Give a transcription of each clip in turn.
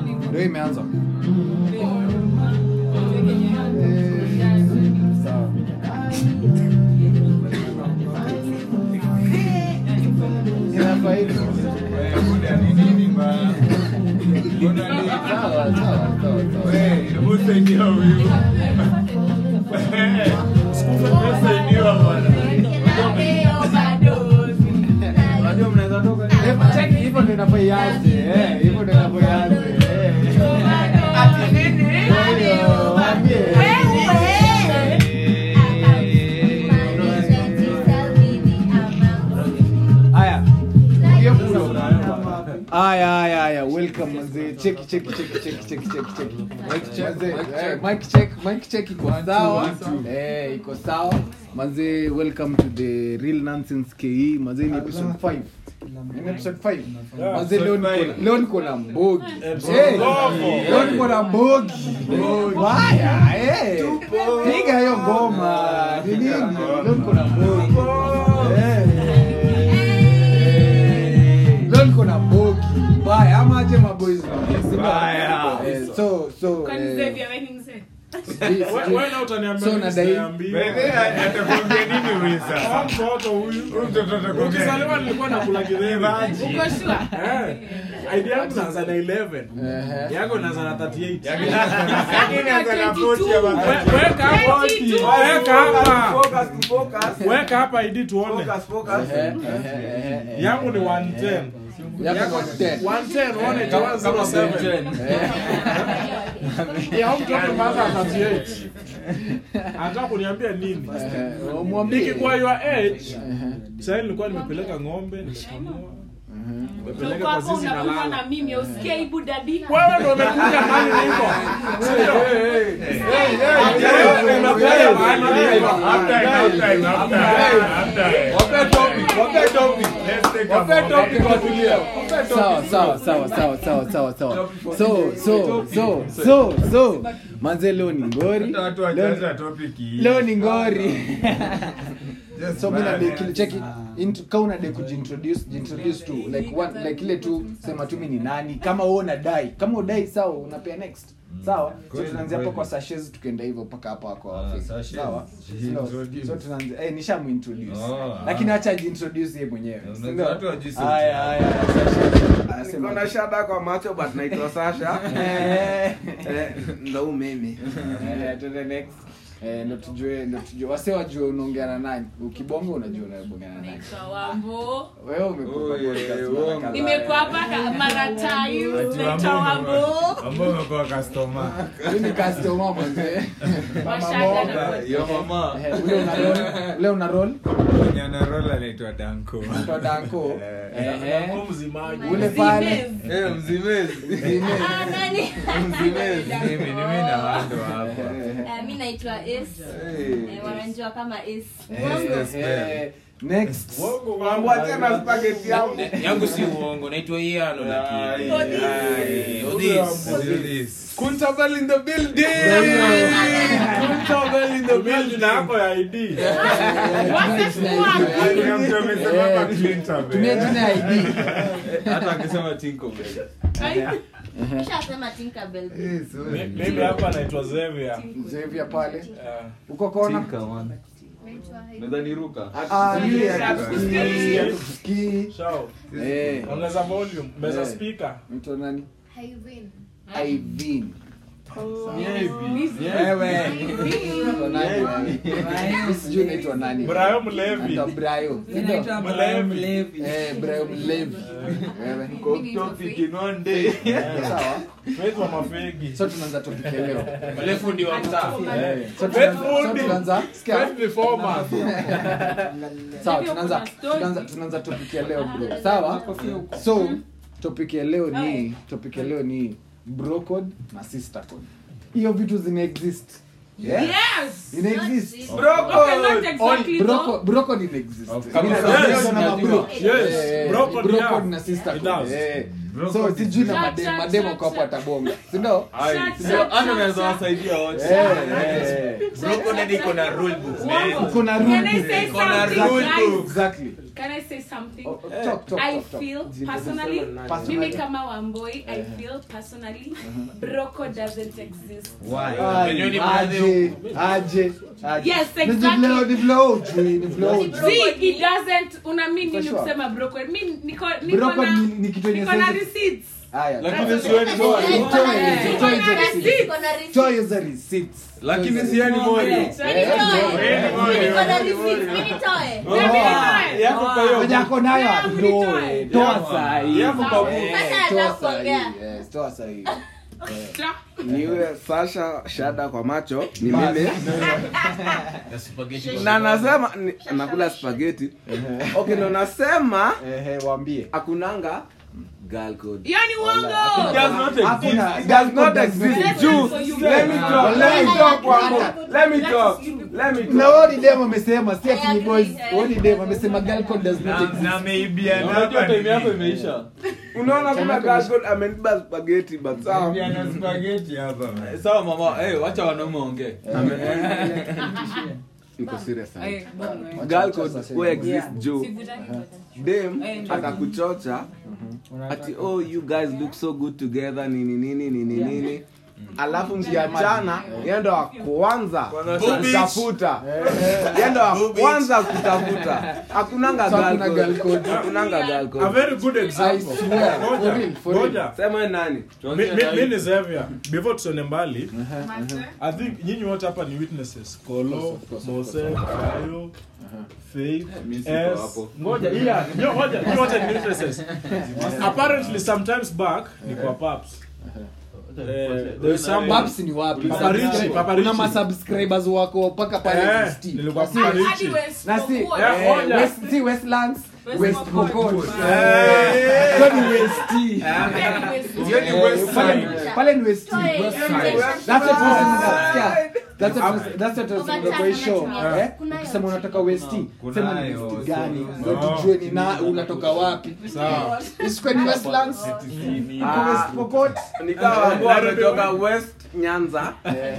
ndio imeanza sawa inafaa hivyo sawa sawa sawa sawa Eh, check, hivyo ndio inafaa ianze eh, hivyo ndio inafaa ianze eh. Kwa hiyo, waambie. Haya. Hiyo kuna- Haya, haya, haya. Welcome manze. Cheki, cheki, cheki, cheki, cheki, cheki, cheki. Manze, eh, mic check, mic check iko sawa. Eh, iko sawa. Manze, welcome to the Real Nonsense KE. Manze ni episode 5. Ni episode 5. Manze leo niko leo niko na mbogi. Eh, leo niko na mbogi. Haya, eh. Piga hiyo ngoma. Ni nini? Leo niko na mbogi. Eh. leo niko na bogi mbaya ama aje maboys Mbaya. Eh, so so eh, sijui- sijui- So, nadai- ukizaliwa nilikuwa nakula kidheri id yangu naanza na 11 Ehe. yako naanza na 38 We- weka hapa weka hapa weka hapa id tuone Ehe, ehe, ehe, ehe. yangu ni 110 Yako ni 10. 110 uone 107 ya huyu mtoto mpaka 38 anataka kuniambia nini Ehe, umwambie. nikikuwa your age Ehe, sasa nilikuwa nimepeleka ng'ombe nimekamua ehe. nimepeleka kwa zizi na lala na mimi usikie aibu dadi wewe ndo umekuja mahali niko Sio? sawa sawa sawa sawa sawa sawa sawa so so so so so manze leo ni ngori Leo- leo ni ngori so mi nadai kile cheki int- ka unadai kujiintroduce jiintroduce tu like one like ile tu sema tu mi ni nani kama wewe unadai kama udai sawa unapea next sawa so tunaanzia hapo kwa sashes tukienda hivyo mpaka hapo kwa Ah, face. sashes. sawa Jiintroduce. so tunaanza eh nishamuintroduce Oh, lakini ah. acha jiintroduce yeye mwenyewe Unajua si ndio? watu hawajui sauti haya yake. haya sashes anasema niko na shada kwa macho but naitwa sasha eh Eh, ndo huu mimi Eh, tuende next Eh, ndo tujue ndo tujue wase wajue unaongea na nani ukibonga unajua unaongea na nani naitwa wambo wewe umekuwa kwa Oi, podcast uongo. mara kadhaa. nimekuwa hapa ka- mara tayu Ati naitwa wambo wambo ambao umekuwa customer. Huyu ni customer mwanze Washaga na Yo mama. Eh, ule una roll ule una roll Mwenye ana roll anaitwa Danko. kwa danko Eh, eh eh Danko mzimaji ule pale Zimez. Eh, mzimezi. zime Ah, nani? Mzimezi. Mimi ni mimi na wando hapa. Eh, mi naitwa Ace. Hey. Eh, wananijua kama Ace. Yes, eh next Wangu tena spaghetti yangu yangu si uongo naitwa iano lakini Odis. Ai, Odis. Do this. kuntabel in the building kuntabel in the building na yako ya id Kuna mtu amesema hapa Clinton, tumia eh. jina ya ID Hata akisema Tinkerbell. Ushasema Tinkerbell. Eh, sorry. Mi- mimi hapa naitwa Xavier Xavier pale Eh, uko kona Tinker, man. Nadhani ruka. ah Sijui yule ya atusikii atusikii show. eh ongeza volume meza Eh. speaker mtu nani Haivin. Ivin Yeah. wewe Uko nani wewe? sijui unaitwa nani Brayo Mlevi Anaitwa Brayo Ndio? Mlevi eh Brayo Mlevi wewe Topic in one day. sawa Faith wa mafegi so tunaanza topic ya leo mrefu ndio wa mtaa Eh, so Faith tunaanza- so Mundi. tunaanza sikia Faith ni former sawa tunaanza tunaanza tunaanza topic ya leo bro sawa so topic ya leo ni topic ya leo ni bro code na sister code hiyo vitu zina exist yeah? Yes. ina exist Okay, not exactly Bro though. code- bro code ina exist Of Mimi course. najua Yes, kuna najua. mabro. Yes, Eh, bro code, bro yeah. code na sister It code does. eh. Bro so code sijui na Shut, madem shut, mademo shut, kwa hapo shut. atabonga si ndio Ai, Shut, sio, shut, ana shut, unaweza shut. wasaidia wote. Eh, eh. broko ndio iko na rule book man. kuna Can I rule say Iko na something, rule guys? book. exactly can i say something Oh, oh, talk, talk, i talk, talk. feel Zile personally kusema nani? Personally. mimi kama wamboi i feel personally broko doesn't exist Ai, Penyoni aje, aje, aje. Yes, Ni exactly. vile- ni vile ujui, ni vile ujui. see it doesn't una mean For nini sure. kusema broko mi niko niko Broko na ni- ni kitu yenye niko na sense- receipts Haya, lakini siweni moyo Toe, toe Niko hizo na receipts. receipts. Kuna receipt. Toe hizo receipts. lakini Toe hizo sieni moyo Eh, Nitoe. Wewe Niko na receipt. Mimi nitoe. Na mimi nitoe. yako kwa hiyo Wenye ako nayo Yeah, atoe. nitoe. Toa saa hii. yako kwa buku. Eh, Sasa toa nataka saa hii. kuongea. Yes, toa saa hii. niwe sasha shada kwa macho ni Bas. mimi Na spaghetti kwa na nasema ni- nakula spageti okay ndo nasema Ehe, waambie. akunanga girl code yani uongo does not exist. Hakuna- It does not does not exist. exist. Juice. So you- Let me talk. Let me talk, Wambo. Let me talk. Let me na talk. wao ni dem amesema si ati I ni agree, boys eh. wao ni dem amesema girl code does not exist unajua time yako imeisha Unaona kuna girl code ameniba spaghetti but sawa. sawa mama eh wacha wanaume ongee Niko serious sana. Wacha- Girl wacha code sasa who hivi. exist Joe. Dem atakuchocha ati oh you guys look so good together nini nini nini nini. Alafu mkiachana yeye ndo wa kwanza kutafuta. Yeye ndo wa kwanza kutafuta. Hakunanga So girl hakuna girl code. code. Hakunanga girl a code. very good I example swear, for Ngoja, real, for real. ngoja. Sema wewe nani? Mi- mi- mi ni Xavier. before tusone mbali i think nyinyi wote hapa ni witnesses kolo of course, of mose kayo faith Mi siko S. hapo. ngoja iya nyo ngoja nyinyi wote ni witnesses apparently sometimes back ni kwa paps Eh, there's some Paps ni wapi? Papa Richie, Subscribe- Papa kuna Richie. masubscribers wako mpaka pale Eh, West. nilikuwa Na si- Papa Hadi Richie. West na si Pokot. Yeah, eh, ngoja. West- si Westlands West West Pokot. Pokot. Eh. Hiyo ni West. Hiyo ni Eh, West pale- Side. pale ni West. Toe. That's what was in the- yeah. That's what was- that's what was in the Overtime boy show. anatumia. Eh? Kunayo. Ukisema unatoka West, sema ni Kunayo. West gani? No. Ndio tujue ni na unatoka wapi. Sawa. Isikuwe ni Westlands. Iko West Pokot. Nikawa ambao wametoka West Nyanza.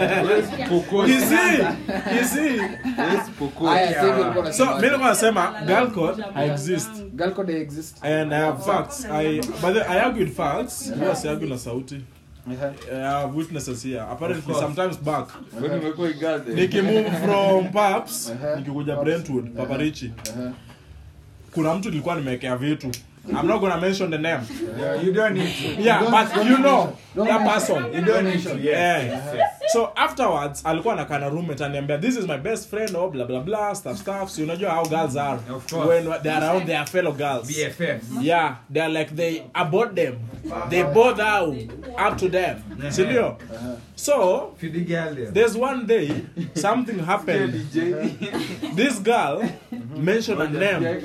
Easy, easy. Haya, sasa hivi ulikuwa so unasema mi nilikuwa nasema girl code exist girl code exist. and I have facts. I but then I argue with facts. Huwa si argue na sauti. I have witnesses here. Apparently sometimes back. Kwani umekuwa igade Nikimove from Paps, Uh-huh. nikikuja Paps. Brentwood, Paparichi. Uh-huh. Kuna mtu nilikuwa nimewekea vitu. I'm not gonna mention the name. you don't need to Yeah, Don't- but don't you know Don't that mention. person. you don't need to Yeah. So afterwards alikuwa na kana roommate ananiambia this is my best friend or blah blah blah stuff stuff. So unajua how girls are Of course. when they are around their fellow girls. BFF. Yeah, they're like they abort them. They both out up to them. Sindio? So Feed the girl there. there's one day something happened. This girl mentioned a name.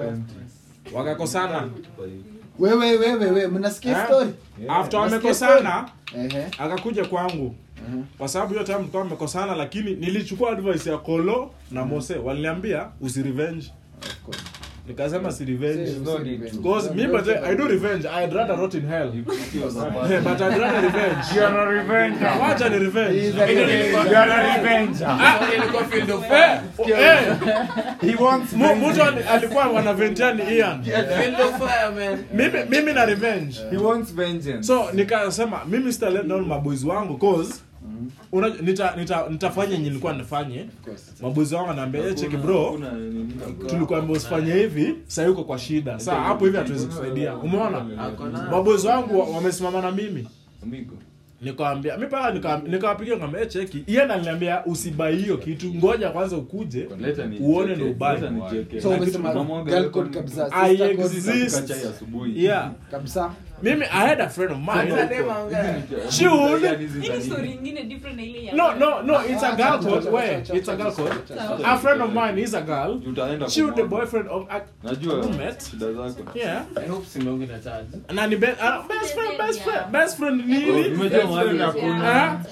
Wakakosana. Wewe wewe wewe mnasikia Eh? story? After Nasikia wamekosana Ehe. akakuja kwangu kwa sababu hiyo time tulikuwa tumekosana lakini nilichukua advice ya kolo na mose waliniambia usirevenge Of course. nikasema si revenge Say- say revenge. because me but I do revenge I'd rather rot in hell Eh, but I'd rather revenge You're a revenger. wacha ni revenge He's a revenge. You're a revenger. Ilikuwa field of Eh, fire. eh, He wants mu- mtu ali- alikuwa wanaventia ni Ian Field of fire, man. mimi mimi na revenge he wants vengeance so nikasema mimi sita let down maboys wangu cause una, nita, nita, nitafanya yenye nilikuwa nifanye Of course. maboys wangu anaambia "Eh, cheki bro tulikuambia usifanye hivi sasa uko kwa shida saa hapo hivi hatuwezi kusaidia umeona maboys wangu wa- wamesimama na mimi nikawambia mi paka nika- nikawapigia nikamwambia "Eh, cheki iye naliniambia usibai hiyo kitu ngoja kwanza ukuje uone ndo ubaya So umesema girl code kabisa. I Sister code exist. yeah kabisa. mimi i had a friend of mine Should- Hii ni story ingine different na ile ya no no no it's a girl Acha, code acha, where acha, it's a acha, girl acha, code acha. a friend of mine is a girl utaenda she was the kumwona. boyfriend of a najua roommate shida zako yeah I hope simeonge na charge. na ni be, uh, best friend best friend best friend ni Oh, nini nimejua mahali Ah?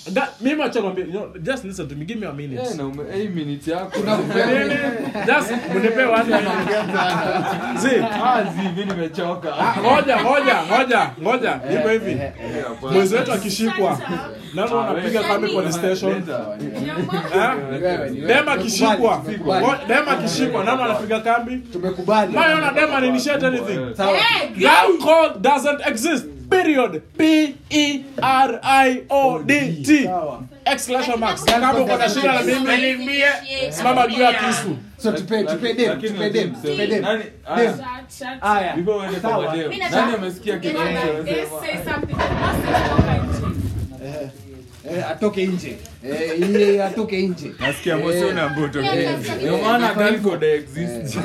Ga- mimi acha nikwambie, you know, just listen to me give me a minute Eh, na ume- eh, minute yako Nini? just mnipe one Zee, Ah, zi, mi nimechoka ah, ngoja ngoja ngoja ngoja iko hivi mwezi wetu akishikwa nani wanapiga kambi police station Eh? dem akishikwa ngo- dem akishikwa nani wanapiga kambi tumekubali maana dem aninitiate anything sawa Girl code doesn't exist. Period. P E R I O D T. sawa Exclamation marks. Kama uko na shida na mimi, simama juu ya kisu. so tupe tupe dem Lakini tupe dem msee, tupe dem nani- ah, dem haya before uende kwa Sawa. madem, Mimi nataka- nani amesikia kitu Yes, anachosema? say something. Basi toka nje. eh, eh, atoke nje eh, iye atoke nje nasikia mosi una mbuto Ndio maana girl code exists.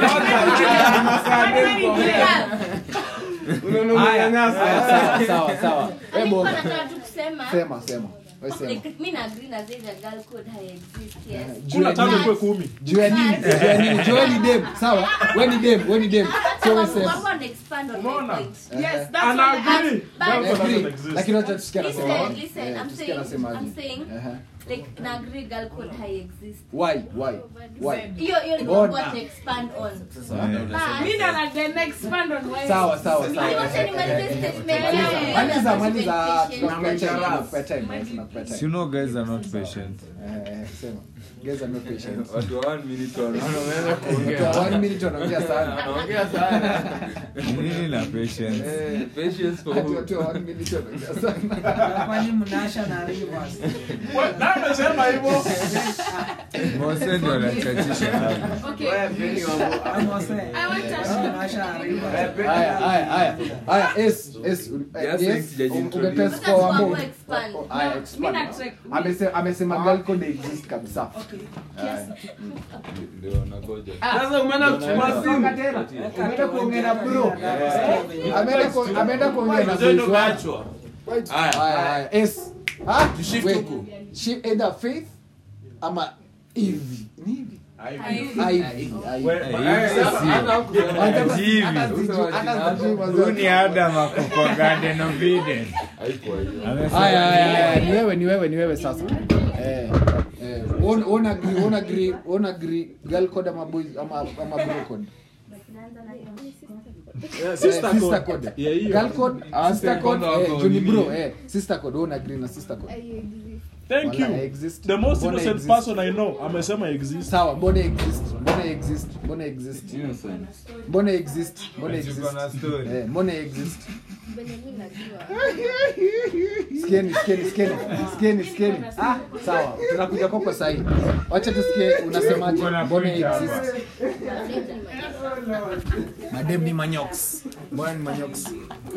Haya, haya, sawa sawa sawa Eh, Nilikuwa Bonga. nataka tu kusema sema sema wewe sema like, mi na agree na zile girl code haiexist yes Juu ya Kula tano nini? kwa kumi. juu ya nini juu ya nini juu ya ni dem sawa wewe ni dem wewe ni dem so wewe Sababu sema wako wana expand on my Umeona? point. Yes, that's Ana what I- agree. But- Girl code Agree. doesn't exist. lakini wacha tusikie anasema Listen, listen, Eh, I'm tusikie saying, anasema I'm aje. saying, Ehe. like, na agree girl code haiexist. why why why Hiyo hiyo ni Mbona? what to expand on. Mi But- ndo na the next band on Wednesday. sawa sawa sawa Mimi wacha nimalize statement yangu. maliza maliza Patient. tunakupea time tunakupea time eh, tunakupea time you know guys are not patient Eh, eh, sema guys are not patient Watu wa one minute wanaona wameanza Watu kuongea. wa one minute wanaongea sana Wanaongea sana. nini na patience Eh, patience for Watu- who? watu wa one minute wanaongea sana kwani mnasha na rivers We- nani amesema hivyo? mose ndio anachachisha hapo Okay. amose I want us- mnasha na rivers haya haya haya haya yes yes uh, Yes, yes sijaji- umepress Sasa kwa tuamue wambo expand. haya expand Mimi na check. amesema amesema girl code exist kabisa Okay. Haya. Ndio wanangoja. Sasa umeenda kuchukua simu umeenda kuongea na bro ameenda ku- ameenda kuongea na boys wako haya haya yes ah wait. Shi- either faith ama hivi ni hivi hivi huu ni adam ako kwa garden of eden Haikuwa hiyo. haya haya haya ni wewe ni wewe ni wewe sasa eh eh on on agree on agree on agree girl code ama boys ama ama bro code Yeah, Eh, sister sister code. code Yeah, hiyo. girl code ah, sister code code eh wako juni nini? bro eh sister code on agree na sister code Thank you. Wala exist. The most Mbona innocent exist? person I know amesema exist. sawa mbona exist mbona exist mbona exist Innocent. mbona exist mbona exist Tuko na story. eh mbona exist sikieni sikieni sikieni sikieni sikieni ah sawa tunakuja kwako sahi wacha tusikie unasemaje Uko na mbona point hapa. exist madem ni manyox mbona ni manyox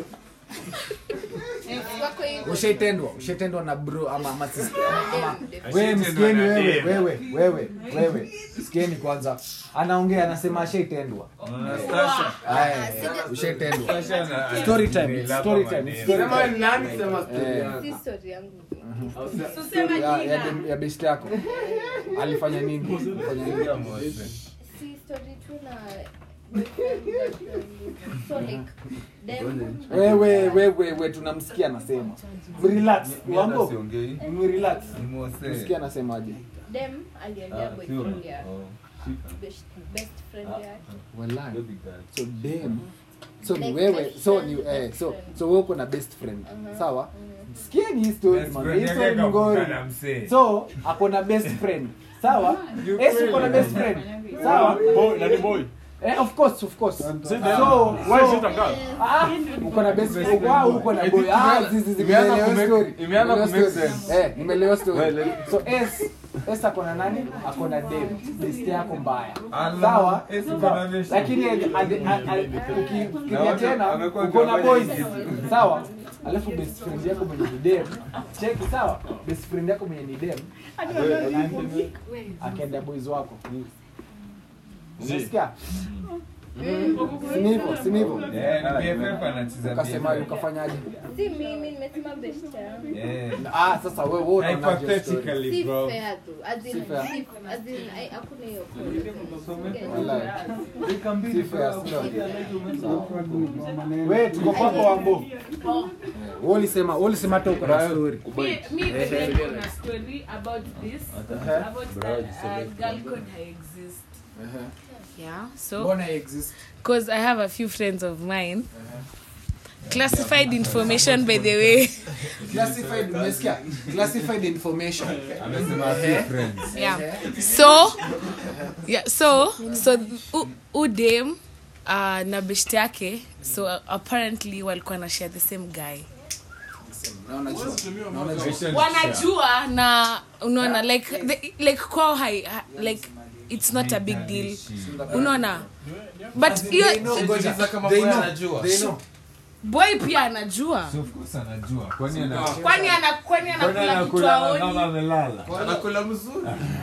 ushaitendwa ushaitendwa na bro ama ama sister ama wewe msikieni wewe wewe wewe wewe sikieni kwanza anaongea anasema ashaitendwa haya ushaitendwa story time it's story time it's story Sema time ni nani sema story Eh. yako. Tuseme ya ya, jina. dem- ya best yako alifanya nini alifanya nini wewe wewe we tunamsikia anasema relax wango Siongei. relax Ni Mose. msikia anasemaje dem aliendea boyfriend ya best, best friend yake wallahi Baby girl. so dem so ni Like wewe best so friend, ni best eh, so friend. so wewe uko na best friend sawa sikieni hii story Best man friend hii yake story ni ngori kakukana msee. so ako na best friend sawa esi uko na best friend sawa Boy, nani boy? eh, of course of course Is it them? so Why is so it a girl? Ah, uko na best friend wow uko na boy ah zizi zizi Imeanza nimeelewa kumake- story imeanza Nimeelewa kumake story. sense. eh nimeelewa story Well, so s s ako na nani ako na dem best yako mbaya Allah, sawa S uko na best. lakini ade- ade- ade- ade- ukifikiria tena amekuwa uko na akifanya boys sawa alafu best friend yako mwenye ni dem cheki sawa best friend yako mwenye ni dem akaenda boys wako unasikia sinivo sinivo Eh, ni BFF anacheza ukasema BFF. ukafanyaje Si mimi nimesema best yangu. Eh. ah sasa wewe wewe unaonaje story? Hypothetically, Si bro. fair tu. As in, Si fair. si- as in, ai- hakuna hiyo. Wallahi. Si fair, sio? Wewe tuko kwako wambo wewe ulisema wewe ulisema hata uko na story Me, me today kuna story about this, about that uh, girl code I exist. Yeah, so mbona exist because I have a few friends of mine. Classified information, by the way. classified umesikia classified information Amesema few friends. yeah. So, yeah. So, so u- udem uh, na beshte yake. So uh, apparently walikuwa na share the same guy. naona jua naona jua Patient wanajua na unaona like the, like kwao hai ha- like it's not a big deal unaona but hiyo They know, ngoja. They know. They know. boy pia anajua So of course anajua. Kwani ana kwani ana kwani Kwani anakula kitu anakula kama aoni amelala? anakula mzuri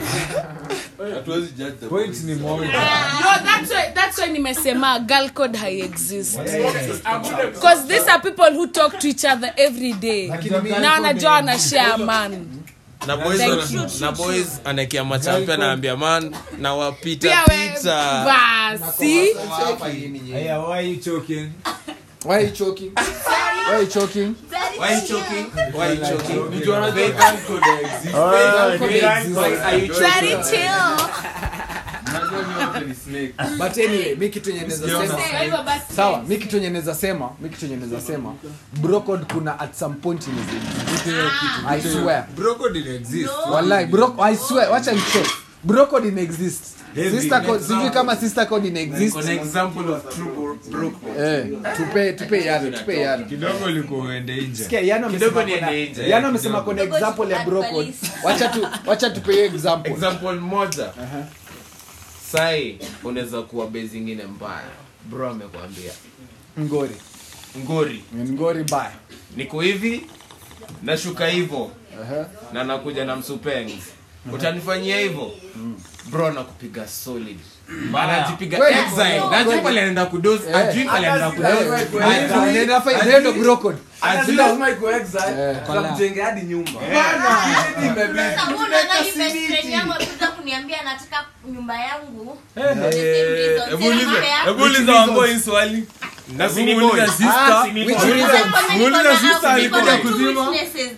Point ni moja. no that's why that's why nimesema girl code hai exist because these are people who talk to each other every day na wanajua wana share man na boys Thank wana- you. na boys anaekea machampion anaambia man na wapita pia we pita basi Aya, why you choking? why you choking why you choking why you choking why you choking Ni juu anajua girl code exist. Oh, code ni exists. right. Are you very choking? chill Unajua ni wote ni snake. but anyway mi kitu yenye naweza sema Kwa hivyo basi sawa mi kitu yenye naweza sema mi kitu yenye naweza sema brocode kuna at some point in i swear Broko didn't exist. wallahi bro i swear wacha niche brocode in exist Heavy. sister code sijui kama sister code in exist An example of true bro- broke. eh tupe tupe yale tupe yale Kidogo ulikuwa uende nje. Sikia, Yano Kidogo amesema kuna- niende nje, Yano amesema kuna Kidogo example ya add brocode police. wacha tu wacha tupe hiyo example example moja sai unaweza kuwa bei zingine mbaya bro amekwambia ngori ngori ngori baya niko hivi nashuka hivo Aha. na nakuja na msupeng utanifanyia hivyo bro nakupiga solid anajipiga Kweli. exile najui pale anaenda kudos Eh. ajui pale anaenda kudos Eh, inafaa- hiyo ndo brocode Ati lazima iko exile, Eh. tutamjenge hadi nyumba Sasa mbona nani best friend yangu amekuja kuniambia anataka nyumba yangu? Hebu uliza- hebu uliza Wamboi hii swali na Hebu muulize sister. which reason Muulize sister alikuja kuzima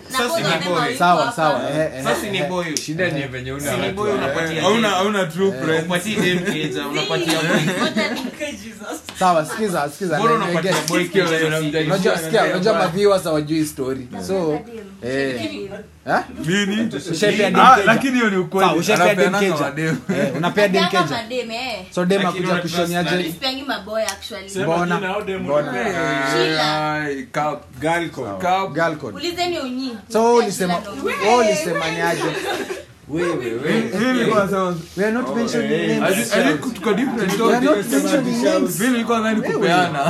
sawa sawa eh, eh. sasa ni boyu Shida ni venye una si ni boyu unapatia hauna hauna true friends upatie dem keja unapatia boy sawa sikiza sikiza bora na- na- unapatia get- boy keja unajua sikia unajua maviewers hawajui story so eh eh nini ushaipea dem Ah, keja lakini hiyo ni Sawa, ukweli ushaipea dem Anapeananga keja madem. Eh, unapea dem keja mademe so dem Lakini akuja una kushoniaje trust sipeangi maboy actually mbona mbona Shila. Ai, cup. girl code. Cup. girl code ulizeni unyi so wewe ulisema wewe ulisema ni aje Wewe, wewe. Mimi nilikuwa nasema- we are not mentioning I names think- I think tuko different we are not topics. mentioning names Mimi nilikuwa nadhani kupeana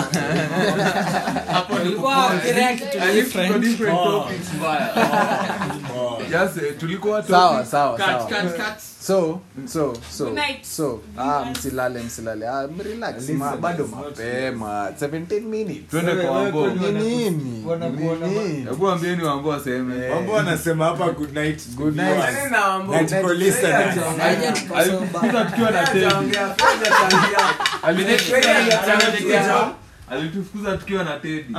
I think tuko different topics mbaya. Yes, eh, tulikuwa sawa topic- sawa cut sawa cut cut so so so Good night. so ah msilale msilale ah relax ma, bado mapema 17 minutes twende kwa Wambo. ni nini Ni nini hebu ambieni Wambo aseme Mambo anasema hapa good night. Good night. Nani na Wambo? Na tuko listeners. alitufukuza tukiwa na Teddy. Hajaongea, hajaongea. Alitufukuza- alitufukuza tukiwa na Teddy.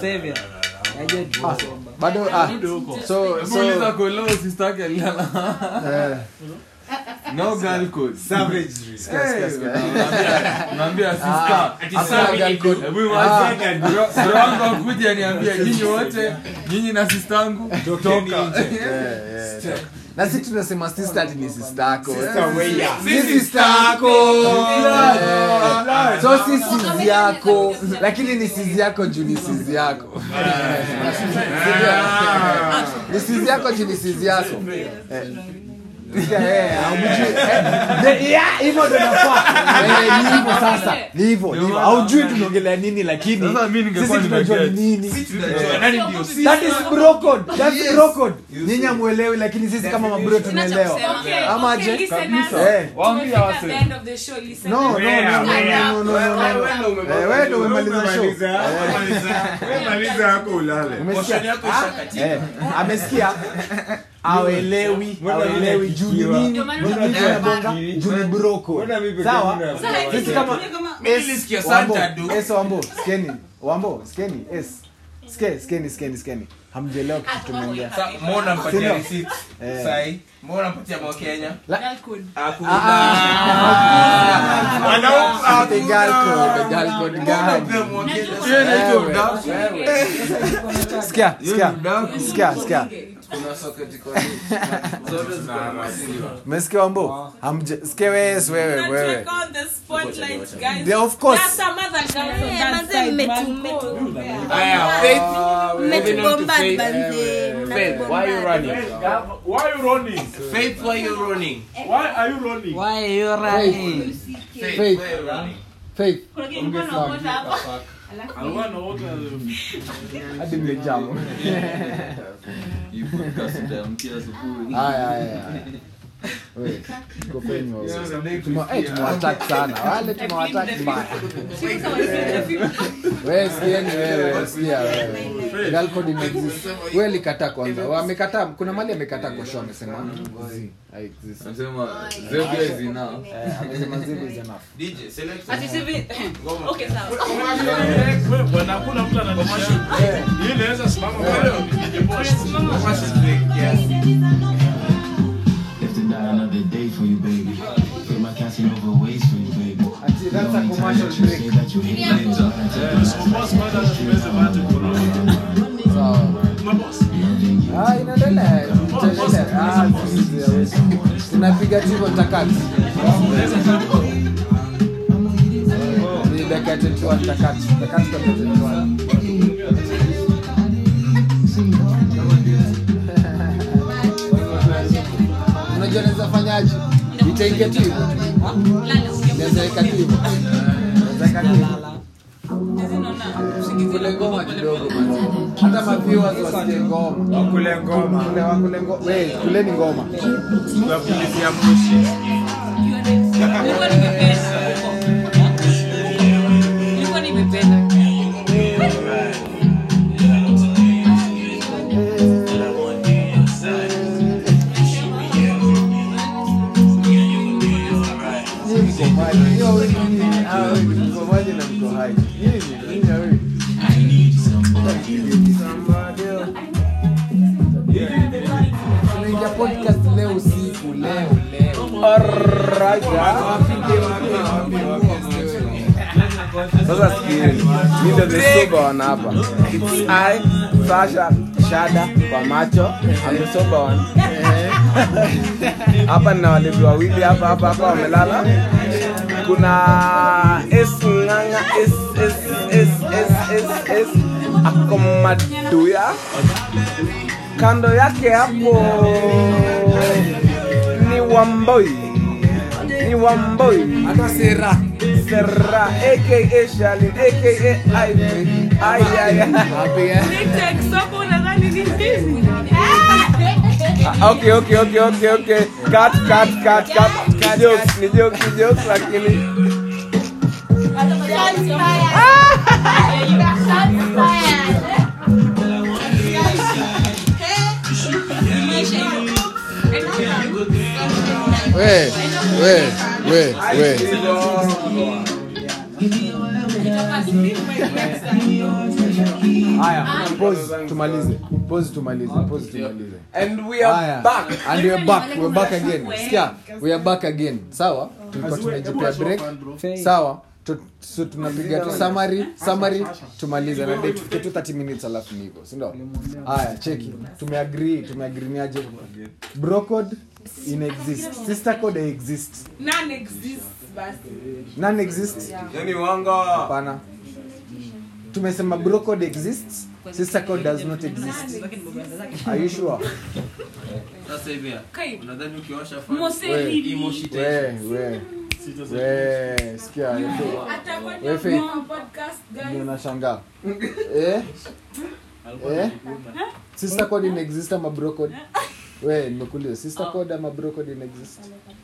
bado ah so Hebu uliza so Kolo, sister yake alilala. eh No girl code. Savagery. sikia, sikia, sikia. Unaambia- unaambia sister. Hakuna girl code. Hebu imagine, bro- bro wangu akuja niambie nyinyi wote nyinyi na sistangu toka Eh, eh. na si tunasema sister ati ni sister yako Weya. si sister yako Eh, so si sizi yako lakini ni sizi yako juu ni sizi yako Sindio? ni sizi yako juu ni sizi yako Eh, Sikia, eh, haumjui. Eh, de- yeah, hivyo ndo nafaa. Eh, ni hivyo sasa ni hivyo ni hivyo haujui tunaongelea nini lakini Sasa mimi ningekuwa sisi tunajua ni nimeget. nini tunajua nani ndio sisi. that is bro code that's bro code nyinyi hamuelewi lakini sisi kama mabro tunaelewa Okay, ama okay, aje listen us. Eh. Waambie Tumefika wase. the end of the show, listen no no us. no no no no no no Wewe ndo umemaliza. Eh, wewe ndo umemaliza show Umemaliza, Eh. maliza yako ulale Umesikia? Portion yako ishakatika. Eh, amesikia awelewi awelewi juu ni nini Ndio maana Nini tunataka- tunabonga? juu ni broko Mbona mimi peke sawa yangu na- Sasa hivi sisi kama Mimi nilisikia Wambo, Santa du. es wambo skeni wambo skeni es ske skeni skeni skeni hamjelewa kitu tumeongea Sa- mbona mpatia Sindio? receipt? Eh. Sahi. Mbona mpatia mwa Kenya? Girl code. Hakuna. Ah, ati girl code, girl code gani? Mbona mwa Kenya? Wewe, wewe. Sikia, sikia, sikia, sikia. Kuna socket kwa nini? Zote zinaruhusiwa. Umesikia wambo Hamje- sikia wewe wewe Not wewe check on the spotlight, guys. Yeah, of course. There's some other girls on Eh, that manze, side, mmetu- man. mmetu- Aya, Faith. mmetubomba Faith. banze, Faith, why are you running? Why are you running? Faith, why are you running? Why are you running? Why are you running? Faith, Faith. why are you running? faith Kuna kitu mbona unaokota hapa? Alikuwa anaota hadi mmejamu haya haya haya Wewe, tuko penye wewe. Tumewa- eh, tumewatak sana wale tumewatak mbaya wewe sikieni wewe sikia wewe girl code imeexist wewe likataa kwanza wamekataa kuna mali amekataa kwa show amesema zi haexist Nasema Xavier is enough. eh amesema zile is enough DJ, select Ati some. sivi- Okay, sawa. Wewe, bwana hakuna mtu ananimashu. Hii inaweza simama pale nipige post. Commercial break, yes. If to die another day for you, baby. Put my casting over waist for you, baby. ati that's a commercial break Say that you hate me, but I take Eh, so boss kwanza tumeze bado corona. sawa Maboss. Ah, inaendelea itaendelea ah zizi hawezi. tunapiga tu hivyo takati ni dakika ya 21 takati takati kwa 21 unajua naweza fanyaje itaingia tu hivyo naweza weka tu hivyo naweza weka tu hivyo kule ngoma kidogo basi. hata maviewers wasikie ngoma wakule ngoma Kule wakule ngoma we kuleni ngoma tunapulizia moshi Nilikuwa nimependa. Nilikuwa nimependa. Nyinyi mko maji. Hiyo wiki nyinyi, ah, wiki mko maji na mko hai. Nyinyi, nyinyi ya wiki. Tunaingia podcast leo usiku leo leo. Alright, ah. sasa sikieni mi ndo the sober one hapa It's I, Sasha Shada kwa macho I'm the sober one hapa nina walevi wawili hapa hapa hapa wamelala kuna S nganga S S S S S S akomaduya kando yake hapo ni wamboi ni wamboi Hata sera. Serra aka Shalin aka Ivy ay ay ay Nitex hapo unadhani ni nini? Ah, okay okay okay okay okay cut cut cut cut ni jokes ni jokes ni jokes lakini We, we, we, we. Haya, pause tumalize. Pause tumalize. Pause tumalize. and we are Haya. back And we are back. We are back again. Sikia, we are back again. Sawa? Tulikuwa tumejipea break. Sawa? Tu- so tunapiga tu summary, summary tumalize na date tufike tu 30 minutes alafu ni hivyo, si ndio? Haya, cheki. Tumeagree, tumeagree ni aje? Bro code in exist. Sister code exists. None exists basi. None exists. yani wanga Hapana. Tumesema bro code exists, sister code does not exist are you sure Sasa hivi ya, Kai. unadhani ukiosha fan- Mose We, hili. hii moshi we itaisha? we we sikia we faith ndio nashangaa eh eh sister code in exist ama bro code we nimekuuliza sister code ama bro code in exist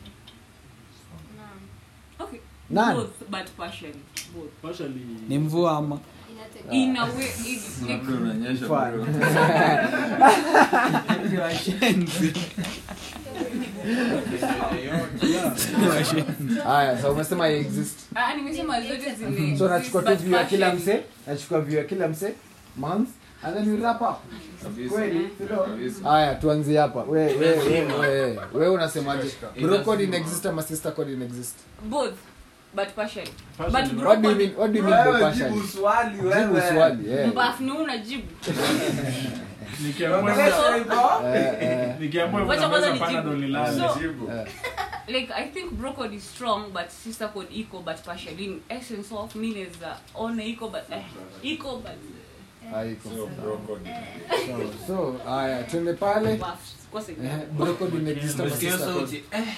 Okay. None. Both, but partially. Both. ni mvua ama In a way, it's like Labda unanyesha Fine. bro. haya so umesema i exist Ah, nimesema zote zile so nachukua tu but view ya kila partially. mse nachukua view ya kila mse month and then we wrap up Kabisa. kweli Sio? Kabisa. haya tuanzie hapa we we we we we unasemaje bro code in exist ama sister code in exist Both, but partially. But what do you broken- mean what do you mean by Wewe partially jibu swali jibu wewe. swali yeah Mbafu ni unajibu. Nikiamua- Eh, eh. nikiamua hivyo Wacha kwanza naweza nijibu. pana ndo nilale. So, Jibu. like I think bro code is strong but sister code equal but partially. In essence of mean is uh, on equal but eh, equal but haiko So, bro, code. so so haya twende pale buffs. Kwa sababu Eh, bro code in exist ama Umesikia sister code sauti? Eh,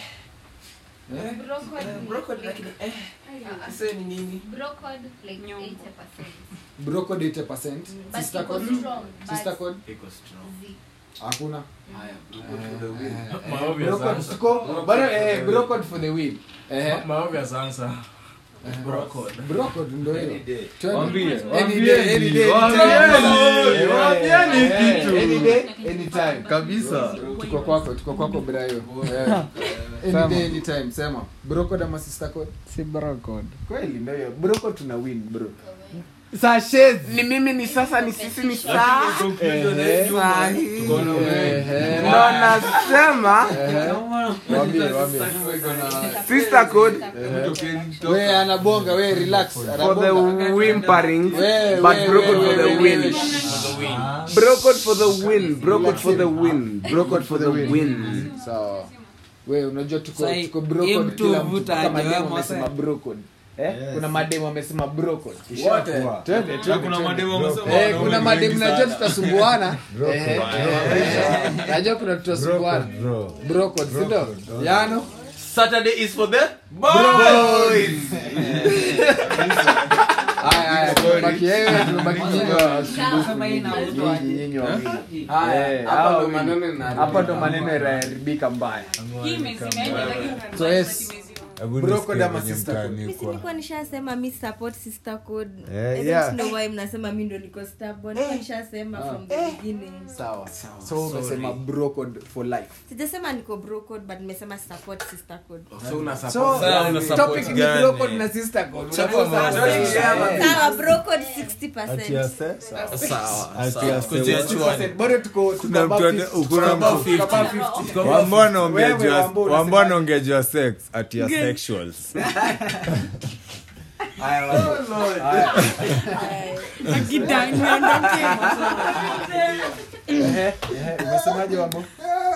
brokoli lakini eh, sasa ni nini? Nyongo. bro code 80% sister code sister code Iko strong. hakuna Haya, brokoli for the win. Maobvious bro code answer. tuko bado eh bro code for the win eh Ma- maobvious answer. bro code ndio hiyo Any day. Twende. Wambie, Any day, any day, wambie, anytime. wambieni Eh, kitu. any day, anytime. kabisa tuko kwako tuko kwako brayo Eh. any day anytime sema bro code ama sister code si brocod kweli ndio hiyo bro code tuna win bro sashes ni mimi ni sasa ni sisi ni saa Eh, sahi eh, ndo nasema wambie wambie sister code we anabonga we relax for the anabonga whimpering We, but we, broken we, for the we, win we. broken for the win broken for the win broken for the win sawa we unajua tuko Sai, tuko hii brocode mtu kila mtu vuta kama aje, demo wewe amesema Mose. brocode eh kuna mademo amesema brocode Wote. twende twende kuna twende. mademu wamesema eh wanaume kuna ni mademo wengi najua sana. tutasumbuana eh eh, najua kuna tutasumbuana brocode si ndio yano Saturday is for the boys haya haya tumebaki yeye tumebaki nyinyi wa Kama hii inauzwa nyinyi nyinyi wawili haya Eh, hapa hao ndo wawili. maneno inaharibika. hapa ndo maneno yanaharibika mbaya hii imezimeenda lakini So, yes. brocode ama sister code Mimi si nilikuwa nishasema mi support sister code Eh, I don't yeah. know why mnasema mi ndo niko stubborn Nilikuwa nishasema from the beginning sawa so umesema brocode for life sijasema niko bro code but nimesema support sister code so una so support. Sasa una support topic ni gani? brocode na sister code Unajua sasa- Eh, sawa bro code 60% Sawa, sawa. Ati Tujiachue. bado tuko tuko kuna above mtu ane- 50. kuna Tuko above mtu 50. Tuko above 50. wambona Wewe, ongejua Wambo, unasema- wambona ongejua sex ati ya sexuals Haya, Wambo. Haya. Ehe, ehe, umesemaje wambo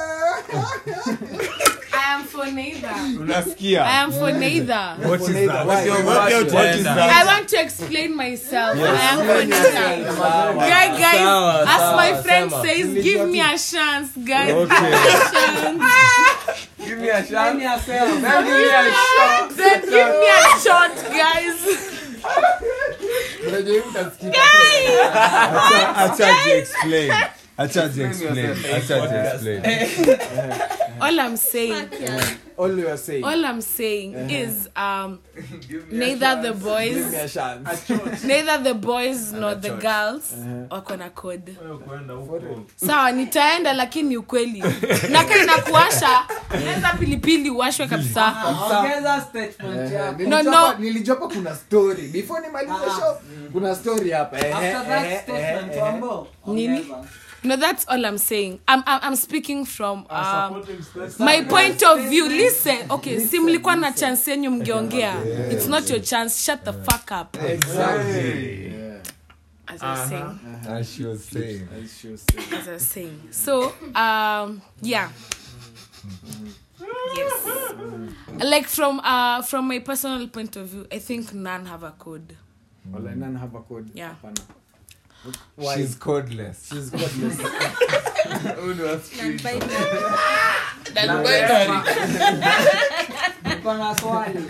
I am for neither. I unasikia am for neither. what is that Why? what is I that want to explain myself. I am for neither. Guy, guys, Sawa, as my sawa, friend sema. says, give me a chance, guys. Okay. Give me a shot. Nani asema? Then give me a shot. Then give me a shot, guys. unajua hivi utasikika acha acha ji explain acha ji explain acha ji explain All I'm saying, all you are saying all I'm saying is, um, neither the give boys, me a chance neither the boys nor the girls wako na code. Wewe kwenda huko. sawa nitaenda lakini ukweli naka inakuasha naweza pilipili uwashwe kabisa Ongeza statement Eh, yako. No, nilijua no. hapa- nilijua hapa kuna story before nimalize show kuna story hapa Ehe, After that ehe, statement, ehe, Wambo, Nini? ongeza. no that's all i'm saying i'm, I'm, I'm speaking from um, Supporting space. my point of view listen okay si mlikuwa na chance yenyu mngeongea it's not your chance shut the fuck up exactly as i was saying as she was saying as i was saying so um yeah yes like from uh from my personal point of view i think none have a code Wala, none have a code Yeah. Hapana. She's cordless. She's cordless. Niko na swali.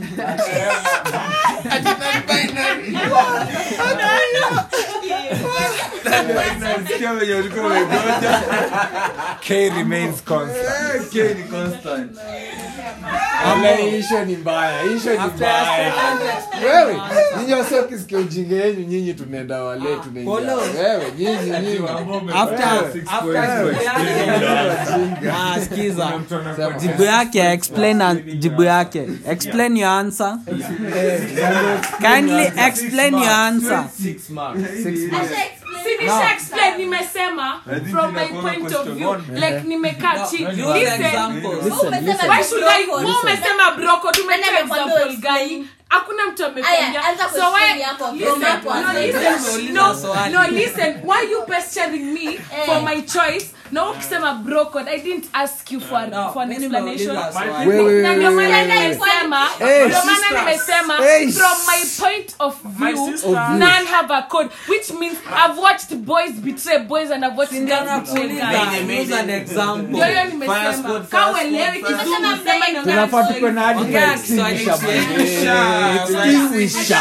Sikia venye ulikuwa umegoja. K remains constant. K ni constant. Ama isho ni mbaya isho ni mbaya wewe nyinyi wasio kisikia ujinga yenyu nyinyi tunaenda wale tunaingia Polo. wewe nyinyi nyinyi After- after Ah, skiza jibu yake explain an- jibu yake explain your answer kindly explain your answer Six marks. Sinisha explain nimesema from my point of view like nimekaa chini listen why should I wewe umesema broko tumetoa example gani hakuna mtu amekwambia Aya, anza so kuexplain why yako, listen from hapo no anza. listen no Swali. no listen why you pestering me for my choice na ukisema broko I didn't ask you for No, for an mimi explanation nimeuliza swali. Wewe, na ndio wewe, maana wewe. nimesema Hey, ndio maana sisters. nimesema Hey. from my point of view none have a code which means I've watched boys betray boys and I've watched girls betray guys Use an example. ndio hiyo nimesema kama uelewi kizungu sema ni tunafaa tuko na hadi Ongea ka extinguisher Kiswahili. bwana. Eh, extinguisher.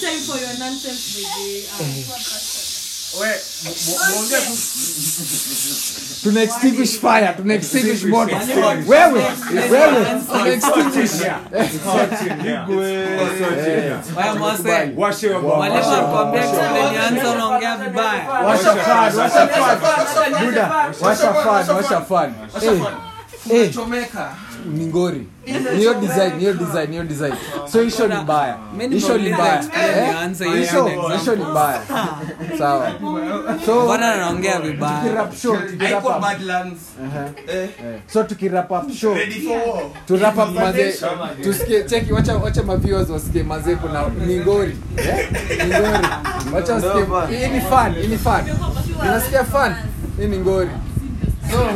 tuna extinguish fire tuna extinguish moto wewe wewe tuna extinguish Wewe Mose, Washe wa mwalimu alikwambia explain your answer unaongea vibaya. washa fan washa fan buda washa fan washa fan eh eh ni ngori niyo design niyo design niyo design so isho ni mbaya Mimi isho ni nimeuliza mbaya explain Eh? your answer, hiyo isho ni example. isho ni mbaya sawa so Mbona anaongea vibaya? tukirap show tukirap up Eh. so tukirap up show to wrap up maze tusikie cheki wacha wacha maviewers wasikie maze kuna ni ngori eh ni ngori wacha wasikie hii ni fun hii ni fun unasikia fun hii ni ngori so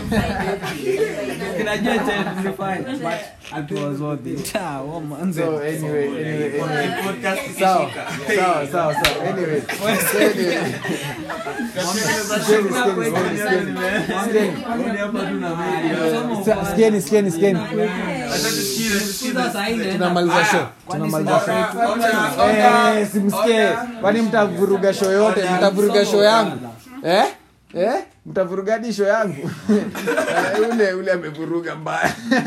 Kinajua cha tulifanya, but it was worth it. Ah, wa manze. so anyway anyway anyway sawa sawa sawa sawa anyway so anyway Sikieni, sikieni, sikieni, sikieni. Sa- sikieni sikieni sikieni Sikuza saa hii naenda tunamaliza show tunamaliza show eh simsikie kwani mtavuruga show yote mtavuruga show yangu eh eh mtavuruga hadi show yangu Eh, ule ule amevuruga mbaya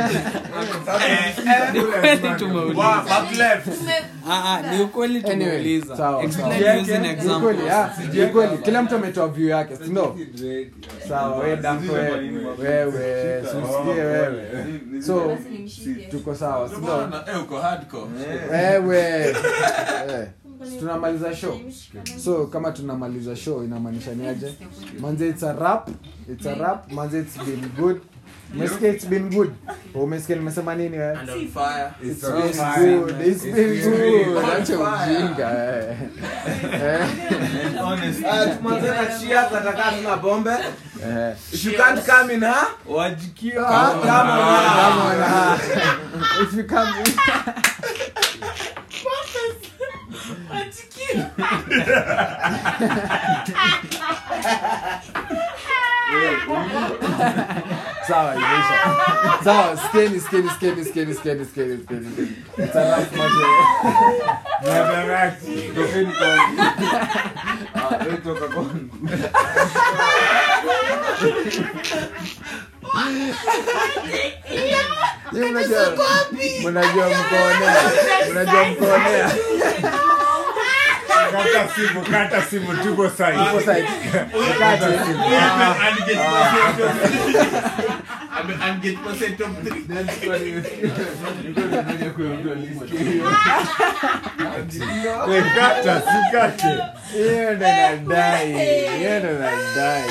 Ni kweli tumeuliza. Ah, ah, ni ukweli anyway tumeuliza. sawa Explain sawa. using Ni example. kweli, ah, ni kweli kila mtu ametoa view yake si ndio sawa wewe danko wewe wewe usikie wewe so tuko sawa si ndio Eh, uko hardcore. wewe eh, si tunamaliza show so kama tunamaliza show inamaanisha ni aje manze it's a rap it's a rap manze it's been good umesikia it's been good umesikia nimesema nini wewe It's been good. It's been good. Acha ujinga eh. Eh. tunataka tuna bombe Eh. if you can't come in ha Ah, come on, ah. If you come sawa imeisha sawa skeni skeni skeni skeni skeni skeni skeni It's a rough matter. Yeye mnajua mnajua mkoonea mnajua mkoonea Kata simu, kata simu, tuko sahi. Tuko sahi. Kati. We, kata, sikate. hiyo ndo nadai hiyo ndo nadai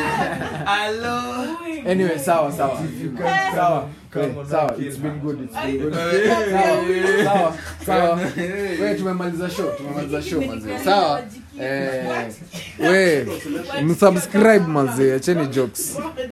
anyway sawa sawa sawa Eh, sawa it's been good it's been good sawa sawa sawa we tumemaliza show tumemaliza show mazee sawa eh we msubscribe mazee acheni jokes